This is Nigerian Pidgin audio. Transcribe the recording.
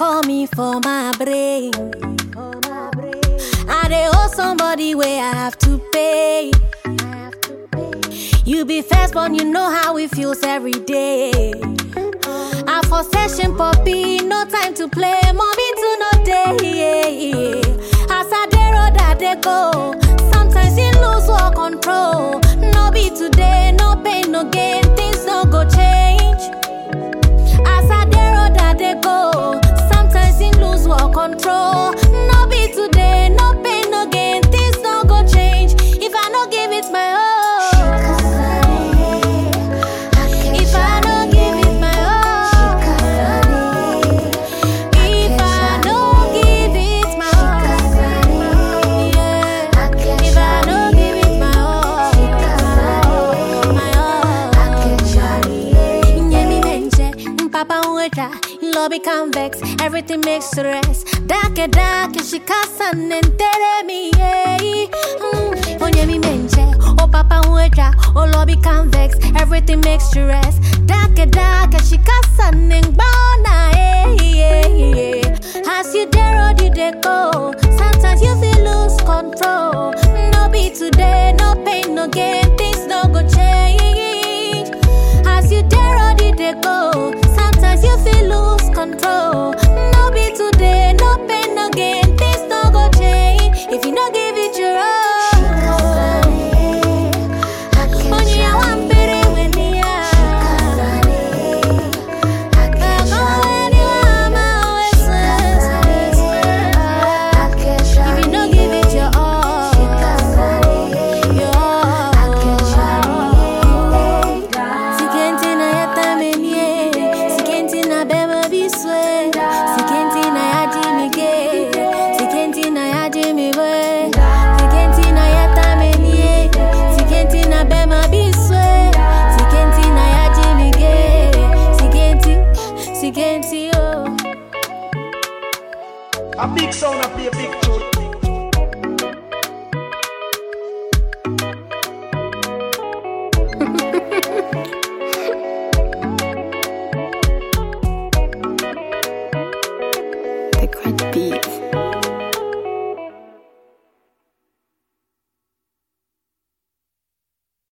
call me for my brain. I dey owe somebody where I have to pay. You be first born, you know how it feels every day. I for session puppy, no time to play, mommy to no day. As I dey road, I dey go. Sometimes you lose all control. No be today, no pain, no gain, things no go change. As I dey road, I dey go. Sometimes you lose all control. No be today, no pain, no gain, things no go change. If I no give it my all. If I no give it my all, if I no give it my all, yeah. If I no give it my all, my all, Nyemi menche, Papa weta, lobby convex, everything makes stress. Dake dake, shikasa nentere mi, yeah. Mm, Onyemi menche, oh Papa weta, oh lobby convex, everything makes stress. Dake dake, shikasa nengbona, yeah, yeah, yeah. As you dare, road you dey go. Sometimes you feel lose control. No be today, no pain, no gain. Things